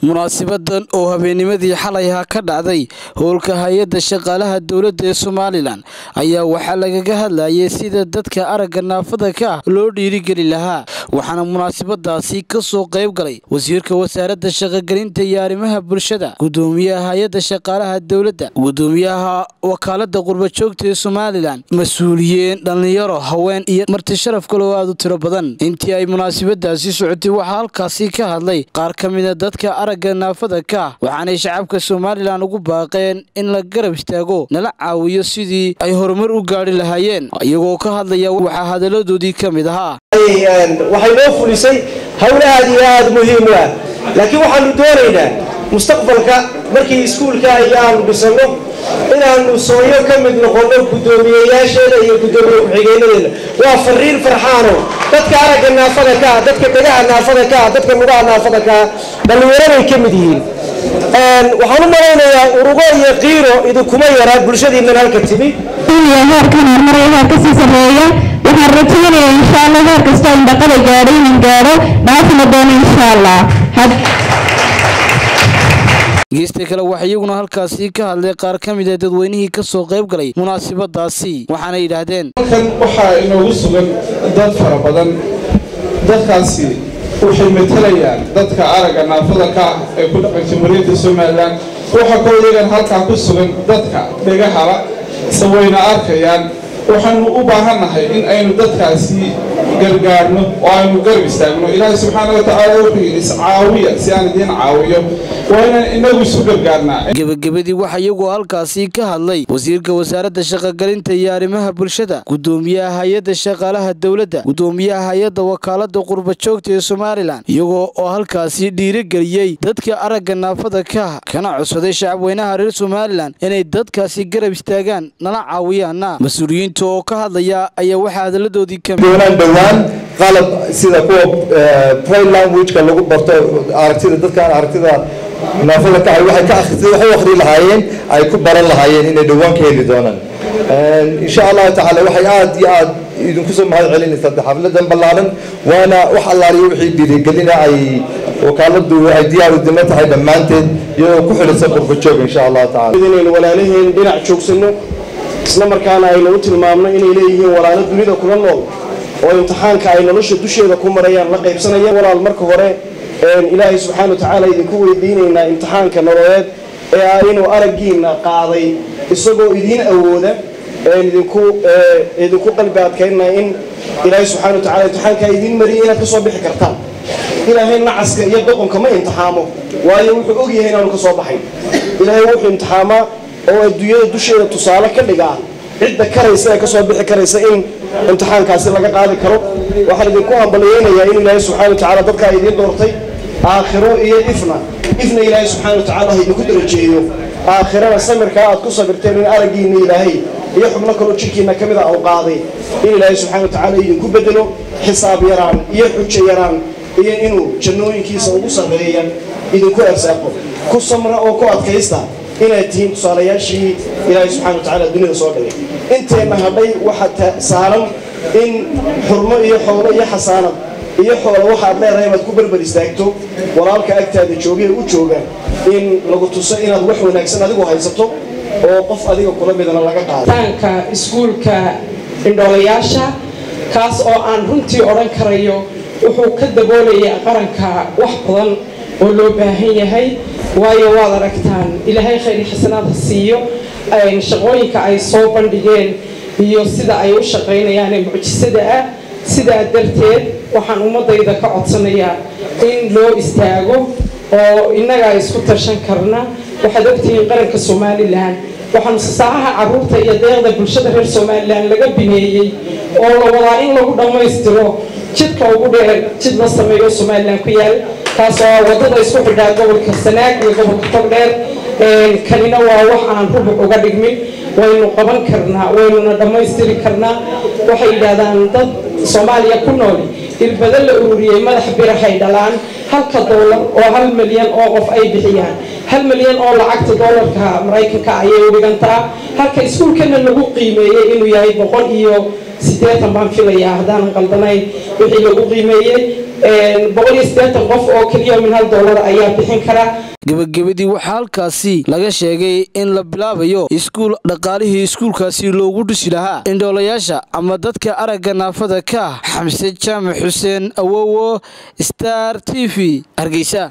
munaasibadan oo habeennimadii xalayha ka dhacday howlka hay-adda shaqaalaha dowladda ee somalilan ayaa waxaa lagaga hadlayay sida dadka aragga naafada ka ah loo dhiirigeli lahaa waxaana munaasabadaasi ka soo qayb galay wasiirka wasaaradda shaqogelinta iyo arrimaha bulshada gudoomiyaha hay-adda shaqaalaha dowladda gudoomiyaha wakaalada qurbajoogta ee somalilan mas-uuliyiin dhallinyaro haween iyo marti sharaf kale oo aada u tiro badan intii ay munaasabadaasi socotay waxaa halkaasi ka hadlay qaar ka mida dadka aragga naafada ka ah waxaanay shacabka somalilan ugu baaqeen in la garab istaago nala caawiyo sidii ay horumar u gaadhi lahaayeen iyagoo ka hadlaya waxaa hadaladoodii ka mid ahaa waxay noo fulisay howlo aad iyo aada muhiim u ah laakiin waxaanu doonaynaa mustaqbalka markii iskuulka iyo aanu dhisanno inaanu sooyo ka mid noqonno guddoomiyeyaasheeda iyo guddoomiye ku-xigeenadeeda waa fariin farxaano dadka aragga naafada ka ah dadka dhegaha naafada ka ah dadka lugaha naafada ka ah dhallinyaraday ka mid yihiin waxaan u malaynayaa urugo iyo qiiro idinkuma yaraa bulshadiinnan halka timi heerkan horumar heer kasii sareeya waxaan rajaynayaa insha allah heer kastoo indhaqada gaadho inaan gaadho dhaafina doono insha allah geesta kale waxaa iyaguna halkaasi ka hadlay qaar ka mid a dadweynihii ka soo qayb galay munaasabadaasi waxaana yidhaahdeen halkan waxaa inoogu sugan dad fara badan dadkaasi waxay matalayaan dadka aragga naafada ka ah ee ku dhaqan jamhuuriyadda somalilan waxaa kaloo iyagan halkaa ku sugan dadka dhegahaba se wayna arkayaan waxaanu u baahannahay in aynu dadkaasi gargaarno oo aynu garab istaagno ilaahay subxaana wa tacaala wuxuu yidhi iscaawiya si aan idiin caawiyo waa inaan inagu isu gargaarnaa gebagabadii waxaa iyagoo halkaasi ka hadlay wasiirka wasaaradda shaqogelinta iyo arrimaha bulshada gudoomiyaha hay-adda shaqaalaha dowladda gudoomiyaha hay-adda wakaalada qurbajoogta ee somalilan iyagoo oo halkaasi dhiirigeliyey dadka aragga naafada ka kana codsaday shacabweynaha reer somalilan inay dadkaasi garab istaagaan nala caawiyaana mas-uuliyiinta oo ka hadlaya ayaa waxaa hadaladoodii ka doonaan dhowaan qalab sida kuwa braille languageka lagu barto aragtida dadkaan aragtida naafada ka waxay ka akhrisay waxay u akhri lahaayeen ay ku baran lahaayeen inay dhowaan ka heli doonaan insha allahu tacaala waxay aad iyo aad idinku soo mahad celinaysaa xafladan ballaaran waana wax allaaliyo wixii dhiirigelina ay wakaaladu ay diyaar u dima tahay dhammaanteed iyadoo ku xidhisan qurbajoog insha allahu tacala inaynu walaalaheen dhinac joogsanno isla markaana aynu u tilmaamno inay leeyihiin walaalo dunida kula nool oo imtixaanka ay nolosha dusheeda ku marayaan la qaybsanayaan walaal marka hore ilaahay subxaana wa tacaala idinku weydiinaynaa imtixaanka nololeed ee ah inuu araggiina qaaday isagoo idiin awooda idinku idinku qalbi adkaynaa in ilaahay subxana wa tacala imtixaankaa idiin mariyay inaad ka soo bixi kartaan ilaahay nacaska iyo doqonka ma imtixaamo waayo wuxuu ogyahay inaanu ka soo baxayn ilaahay wuxuu imtixaamaa oo adduunyada dusheeda tusaale ka dhigaa cidda karaysa ee kasoo bixi karaysa in imtixaankaasi laga qaadi karo waxaan idinku hambalyeynayaa in ilaahay subxana wa tacala dadkaa idiin doortay aakhiro iyo ifna ifna ilaahay subxana wa tacala ha idinku darajeeyo aakhirana samirkaa aad ku sabirteen in araggiina ilaahay iyo xubno kaloo jirkiina ka mid a u qaaday in ilaahay subxana wa tacala idinku bedelo xisaab yaraan iyo xujo yaraan iyo inuu jannooyinkiisa ugu sarreeya idinku ersaaqo ku samra oo ku adkaysta inaad tihiin tusaalayaashii ilaahay subxana wa tacala dunida soo dhigay inteenna hadhay waxaa saaran in xurmo iyo xoolo iyo xasaanad iyo xoolo waxaad leedahay inaad ku berber istaagto walaalka agtaada joogee u jooga in lagu tuso inaad wax wanaagsan adigu haysato oo qof adiga kula midana laga qaado taanka iskuulka indhoolayaasha kaas oo aan runtii odhan karayo wuxuu ka daboolayaa qaranka wax badan oo loo baahan yahay waayo waad aragtaan ilaahay khayr xasanaad ha siiyo shaqooyinka ay soo bandhigeen iyo sida ay u shaqaynayaanee mucjisada ah sidaa darteed waxaan ummadayda ka codsanayaa in loo istaago oo innagaa isku tashan karna waxaad ogtihiin qaranka somalilan waxaa musasaacaha caruurta iyo deeqda bulshada reer somalilan laga bineeyey oo la wadaa in lagu dhammaystiro jidka ugu dheer jid la sameeyo somalilan ku yaal kaasoo wadada isku xidhaa gobolka sanaag iyo gobolka togdheer kanina waa wax aan rubuc uga dhigmin waynu qaban karnaa waynuna dhammaystiri karnaa waxay yidhaahdaan dad soomaaliya ku nool irbado la ururiyey madax birahay dhalaan halka doolar oo hal milyan oo qof ay bixiyaan hal milyan oo lacagta doolarka maraykanka ayay u dhigantaa halka iskuulkana lagu qiimeeyey inuu yahay boqol iyo siddeetan baan filayaa haddaanan qaldanayn wixii lagu qiimeeyey boqol iyo siddeetan qof oo keliya min hal doolar ayaa bixin kara gebagabadii waxaa halkaasi laga sheegay in la bilaabayo iskuul dhaqaalihii iskuulkaasi loogu dhisi lahaa indhoolayaasha ama dadka aragga naafada ka ah xamse jaamac xuseen awowo star t v hargeysa